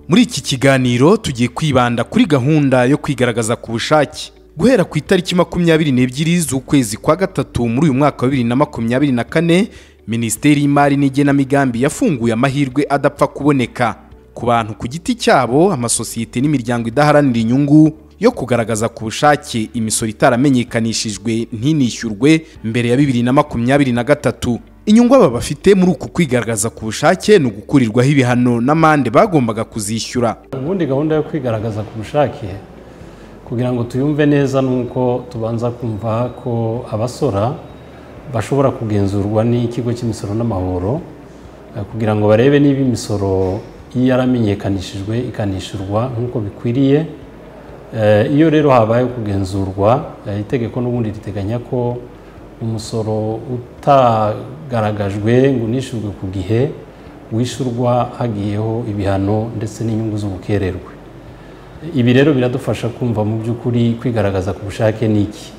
muri iki kiganiro tugiye kwibanda kuri gahunda yo kwigaragaza ku bushake guhera ku itariki makumyabiri n'ebyiri z'ukwezi kwa gatatu muri uyu mwaka wa bibiri na makumyabiri na kane minisiteri y'imari n'igenamigambi yafunguye amahirwe adapfa kuboneka ku bantu ku giti cyabo amasosiyete n'imiryango idaharanira inyungu yo kugaragaza ku bushake imisoro itaramenyekanishijwe ntinishyurwe mbere ya bibiri na makumyabiri na gatatu inyungu aba bafite muri uku kwigaragaza ku bushake ni ugukurirwaho ibihano n'amande bagombaga kuzishyura ubundi gahunda yo kwigaragaza ku bushake kugira ngo tuyumve neza ni uko tubanza kumva ko abasora bashobora kugenzurwa n'ikigo cy'imisoro n'amahoro eh, kugira ngo barebe niba imisoro iyo yaramenyekanishijwe ikanishyurwa nk'uko bikwiriye Eh, iyo rero habaye kugenzurwa eh, itegeko n'ubundi riteganya ko umusoro utagaragajwe ngo unishyurwe ku gihe wishyurwa hagiyeho ibihano ndetse n'inyungu z'ubukererwe ibi rero biradufasha kumva mu by'ukuri kwigaragaza ku bushake ni iki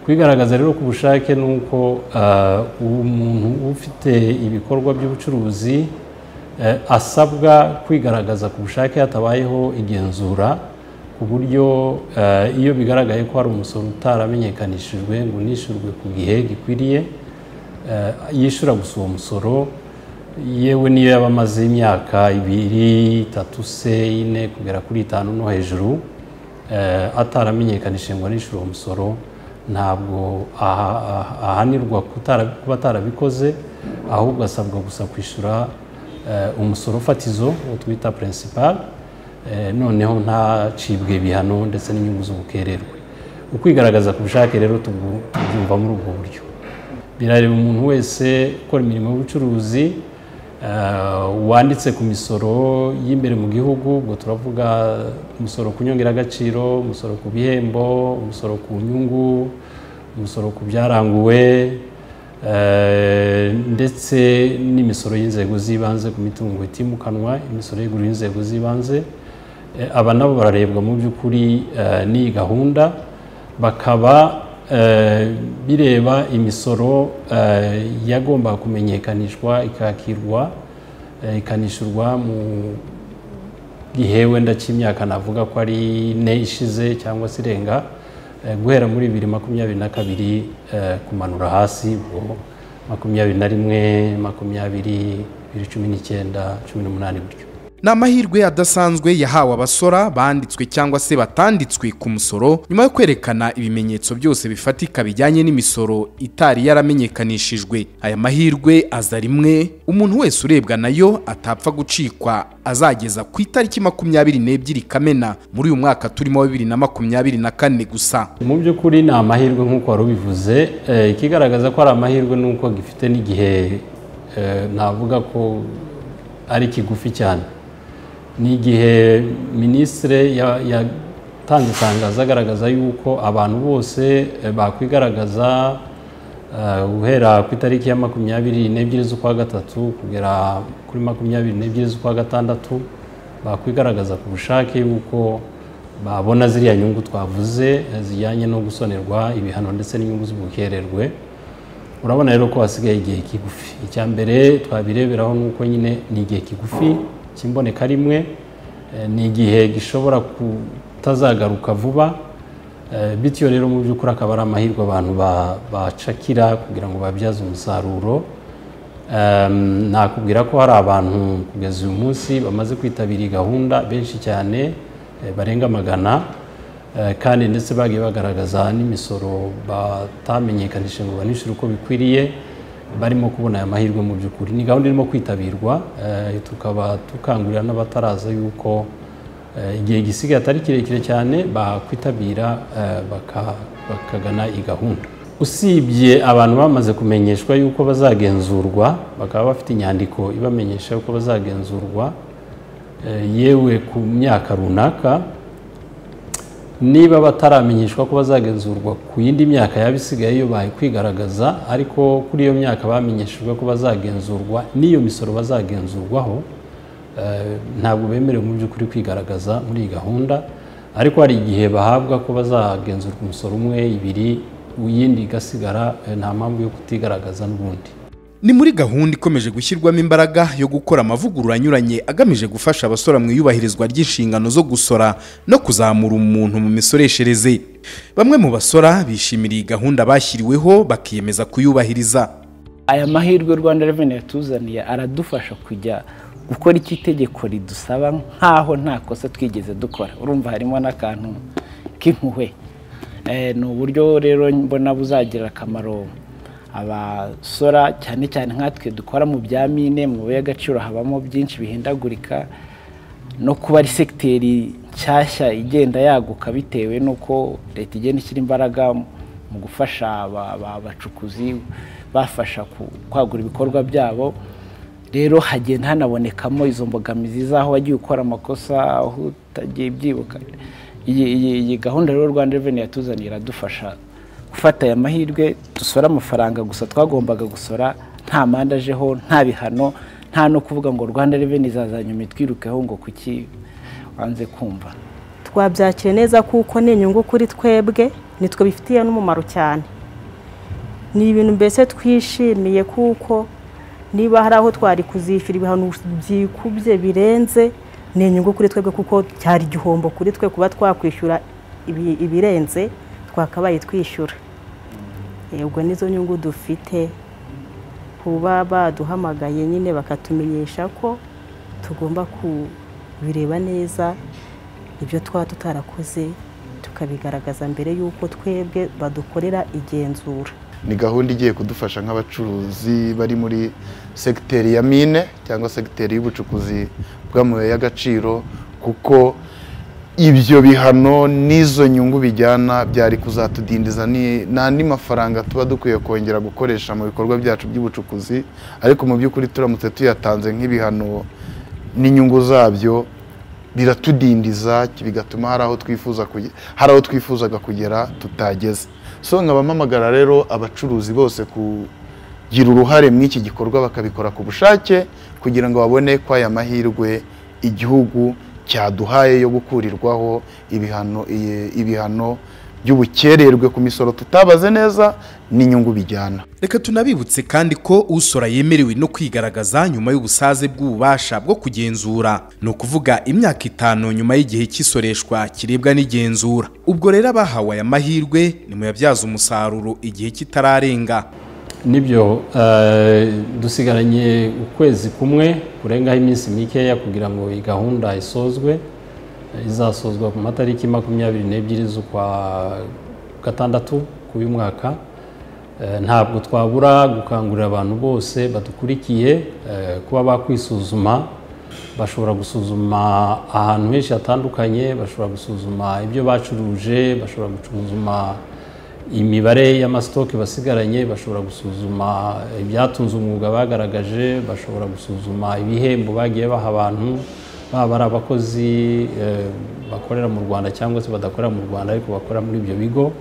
kwigaragaza rero ku bushake ni uko ah, umuntu ufite ibikorwa by'ubucuruzi eh, asabwa kwigaragaza ku bushake hatabayeho igenzura ku buryo ah, iyo bigaragaye ko hari umusoro utaramenyekanishijwe ngo unishyurwe ku gihe gikwiriye eh, yishyura gusa uwo musoro yewe niyo yaba amaze imyaka ibiri itatu se ine kugera kuri itanu no hejuru eh, ataramenyekanishije ngo anishyure uwo musoro ntabwo aha- aha- ahanirwa kutara- kuba atarabikoze ahubwo asabwa gusa kwishyura eh, umusoro fatizo uwo twita principal eh, noneho ntacibwe ibihano ndetse n'inyungu z'ubukererwe ukwigaragaza ku bushake rero tubu- tubyumva muri ubwo buryo birareba umuntu wese ukora imirimo y'ubucuruzi eh, wanditse ku misoro y'imbere mu gihugu ubwo turavuga umusoro ku nyongeragaciro umusoro ku bihembo umusoro ku nyungu umusoro ku byaranguwe eh, ndetse n'imisoro y'inzego z'ibanze ku mitungo itimukanwa imisoro y'iguriro y'inzego z'ibanze Eh, aba nabo bararebwa mu by'ukuri eh, n'iyi gahunda bakaba eh, bireba imisoro eh, yagombaga kumenyekanishwa ikakirwa eh, ikanishyurwa mu gihe wenda cy'imyaka navuga ko ari ine ishize cyangwa se irenga eh, guhera muri bibiri makumyabiri na kabiri eh, kumanura hasi ubwo makumyabiri na rimwe makumyabiri bibiri cumi n'icyenda cumi n'umunani gutyo ni amahirwe adasanzwe yahawe abasora banditswe cyangwa se batanditswe ku musoro nyuma yo kwerekana ibimenyetso byose bifatika bijyanye n'imisoro itari yaramenyekanishijwe aya mahirwe aza rimwe umuntu wese urebwa nayo atapfa gucikwa azageza ku itariki makumyabiri n'ebyiri kamena muri uyu mwaka turimo wa bibiri na makumyabiri na kane gusa mu by'ukuri ni amahirwe nk'uko wari ubivuze Eh, ikigaragaza ko ari amahirwe ni uko gifite n'igihe eh, navuga ko ari kigufi cyane ni igihe minisitire ya- yatanze itangazo agaragaza yuko abantu bose eh, bakwigaragaza eh, guhera ku itariki ya makumyabiri n'ebyiri z'ukwa gatatu kugera kuri makumyabiri n'ebyiri z'ukwa gatandatu bakwigaragaza ku bushake yuko babona ziriya nyungu twavuze eh, zijyanye no gusonerwa ibihano ndetse n'inyungu z'ubukererwe urabona rero ko hasigaye igihe kigufi icya mbere twabireberaho ni uko nyine ni igihe kigufi cy'imboneka rimwe eh, ni igihe gishobora kutazagaruka vuba eh, bityo rero mu by'ukuri akaba ari amahirwe abantu ba- bacakira kugira ngo babyaze umusaruro Em, nakubwira ko hari abantu kugeza uyu munsi bamaze kwitabira iyi gahunda benshi cyane eh, barenga magana Eh, kandi ndetse bagiye bagaragaza n'imisoro batamenyekanishije ngo banishyure uko bikwiriye barimo kubona aya mahirwe mu by'ukuri ni gahunda irimo kwitabirwa eh, tukaba dukangurira n'abataraza yuko eh, igihe gisigaye atari kirekire cyane bakwitabira eh, baka- bakagana iyi gahunda usibye abantu bamaze kumenyeshwa yuko bazagenzurwa bakaba bafite inyandiko ibamenyesha yuko bazagenzurwa eh, yewe ku myaka runaka niba bataramenyeshwa ko bazagenzurwa ku yindi myaka yaba isigaye iyo baye kwigaragaza ariko kuri iyo myaka bamenyeshejwe ko bazagenzurwa n'iyo misoro bazagenzurwaho eh, ntabwo bemerewe mu by'ukuri kwigaragaza muri iyi gahunda ariko hari igihe bahabwa ko bazagenzurwa umusoro umwe ibiri iyindi igasigara eh, nta mpamvu yo kutigaragaza n'ubundi ni muri gahunda ikomeje gushyirwamo imbaraga yo gukora amavugurura anyuranye agamije gufasha abasora mu iyubahirizwa ry'inshingano zo gusora no kuzamura umuntu mu misoreshereze bamwe mu basora bishimira iyi gahunda bashyiriweho bakiyemeza kuyubahiriza aya mahirwe rwanda reveni yatuzaniye aradufasha kujya gukora icyo itegeko ridusaba nk'aho nta kosa twigeze dukora urumva harimo n'akantu k'impuhwe Eh, ni uburyo rero mbona buzagira akamaro abasora cyane cyane nkatwe dukora mu bya mine mu bihe agaciro habamo byinshi bihindagurika no kuba ari segiteri nshyashya igenda yaguka bitewe n'uko leta igenda ishyira imbaraga mu gufasha aba- aba- abacukuzi bafasha ku- kwagura ibikorwa byabo rero hagenda hanabonekamo izo mbogamizi z'aho wagiye ukora amakosa aho utagiye byibuka iyi iyi- iyi gahunda rero rwanda reveni yatuzaniye iradufasha gufata aya mahirwe dusora amafaranga gusa twagombaga gusora nta manda ajeho nta bihano nta no kuvuga ngo rwanda reveni izazanyuma itwirukeho ngo kuki wanze kumva twabyakira neza kuko ni inyungu kuri twebwe nitwe bifitiye n'umumaro cyane ni ibintu mbese twishimiye kuko niba hari aho twari kuzishyura ibihano byikubye birenze ni inyungu kuri twebwe kuko cyari igihombo kuri twe kuba twakwishyura ibi- ibirenze twakabaye twishyura ubwo nizo nyungu dufite kuba baduhamagaye nyine bakatumenyesha ko tugomba kubireba neza ibyo twaba tutarakoze tukabigaragaza mbere y'uko twebwe badukorera igenzura ni gahunda igiye kudufasha nk'abacuruzi bari muri segiteri ya mine cyangwa segiteri y'ubucukuzi bw'amabuye y'agaciro kuko ibyo bihano n'izo nyungu bijyana byari kuzatudindiza ni- n'andi mafaranga tuba dukwiye kongera gukoresha mu bikorwa byacu by'ubucukuzi ariko mu by'ukuri turamutse tuyatanze nk'ibihano n'inyungu zabyo biratudindiza bigatuma hari aho twifuza kuge- hari aho twifuzaga kugera tutageze so nkabamamagara rero abacuruzi bose kugira uruhare muri iki gikorwa bakabikora ku bushake kugira ngo babone ko aya mahirwe igihugu cyaduhaye yo gukurirwaho ibihano iye- ibihano by'ubukererwe ku misoro tutabaze neza n'inyungu bijyana reka tunabibutse kandi ko usora yemerewe no kwigaragaza nyuma y'ubusaze bw'ububasha bwo kugenzura ni ukuvuga imyaka itanu nyuma y'igihe cy'isoreshwa kirebwa n'igenzura ubwo rero abahawe aya mahirwe nimuyabyaza umusaruro igihe kitararenga nibyo eh, dusigaranye ukwezi kumwe kurengaho iminsi mikeya kugira ngo iyi gahunda isozwe Eh, izasozwa ku matariki makumyabiri n'ebyiri z'ukwa gatandatu ku uyu mwaka Eh, ntabwo twabura gukangurira abantu bose badukurikiye eh, kuba bakwisuzuma bashobora gusuzuma ahantu henshi hatandukanye bashobora gusuzuma ibyo bacuruje bashobora gusuzuma imibare y'amasitoke basigaranye bashobora gusuzuma ibyatunze umwuga bagaragaje bashobora gusuzuma ibihembo bagiye baha abantu baba ari abakozi eh, bakorera mu rwanda cyangwa se badakorera mu rwanda ariko bakora muri ibyo bigo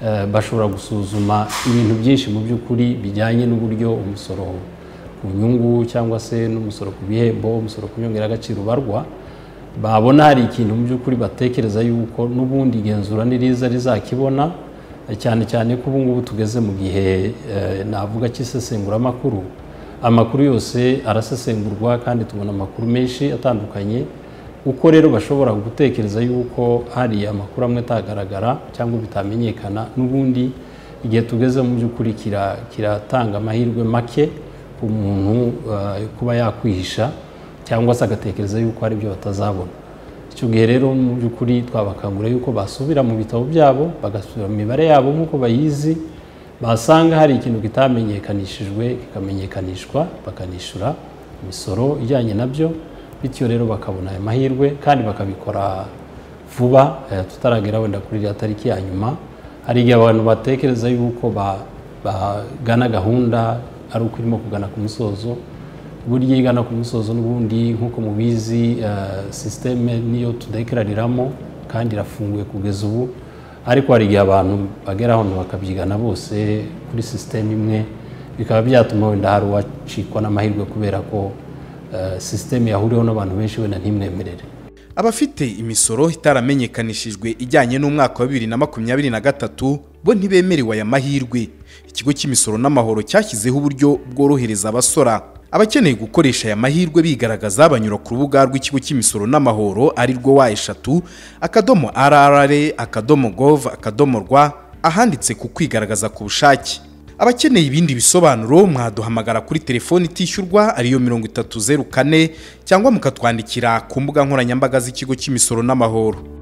Eh, bashobora gusuzuma ibintu byinshi mu by'ukuri bijyanye n'uburyo umusoro ku nyungu cyangwa se n'umusoro ku bihembo umusoro ku nyongeragaciro ubarwa babona hari ikintu mu by'ukuri batekereza yuko n'ubundi igenzura niriza rizakibona cyane cyane ko ubu ngubu tugeze mu gihe eh, navuga cy'isesenguramakuru amakuru yose arasesengurwa kandi tubona amakuru menshi atandukanye uko rero bashobora gutekereza yuko hari amakuru amwe atagaragara cyangwa bitamenyekana n'ubundi igihe tugeze mu by'ukuri kira- kiratanga amahirwe make ku muntu eh, kuba yakwihisha cyangwa se agatekereza yuko hari ibyo batazabona icyo gihe rero mu by'ukuri twabakangurira yuko basubira mu bitabo byabo bagasubira mu mibare yabo nk'uko bayizi basanga hari ikintu kitamenyekanishijwe kikamenyekanishwa bakanishyura imisoro ijyanye nabyo bityo rero bakabona aya mahirwe kandi bakabikora vuba eh, tutaragera wenda kuri iriya tariki ya nyuma hari igihe abantu batekereza yuko ba- bagana gahunda ari uko irimo kugana ku musozo burya iyo igana ku musozo n'ubundi nk'uko mubizi eh, sisiteme niyo tudekarariramo kandi irafunguye kugeza ubu ariko hari igihe abantu bagera hano bakabyigana bose kuri sisiteme imwe bikaba byatuma wenda hari uwacikwa n'amahirwe kubera ko eh, sisiteme yahuriweho n'abantu benshi wenda ntimwemerere abafite imisoro itaramenyekanishijwe ijyanye n'umwaka wa bibiri na makumyabiri na gatatu bo ntibemerewe aya mahirwe ikigo cy'imisoro n'amahoro cyashyizeho uburyo bworohereza abasora abakeneye gukoresha aya mahirwe bigaragaza banyura ku rubuga rw'ikigo cy'imisoro n'amahoro ari rwo wa eshatu akadomo rr akadomo gov akadomo rwa ahanditse ku kwigaragaza ku bushake abakeneye ibindi bisobanuro mwaduhamagara kuri telefoni itishyurwa ariyo mirongo itatu zeru kane cyangwa mukatwandikira ku mbuga nkoranyambaga z'ikigo cy'imisoro n'amahoro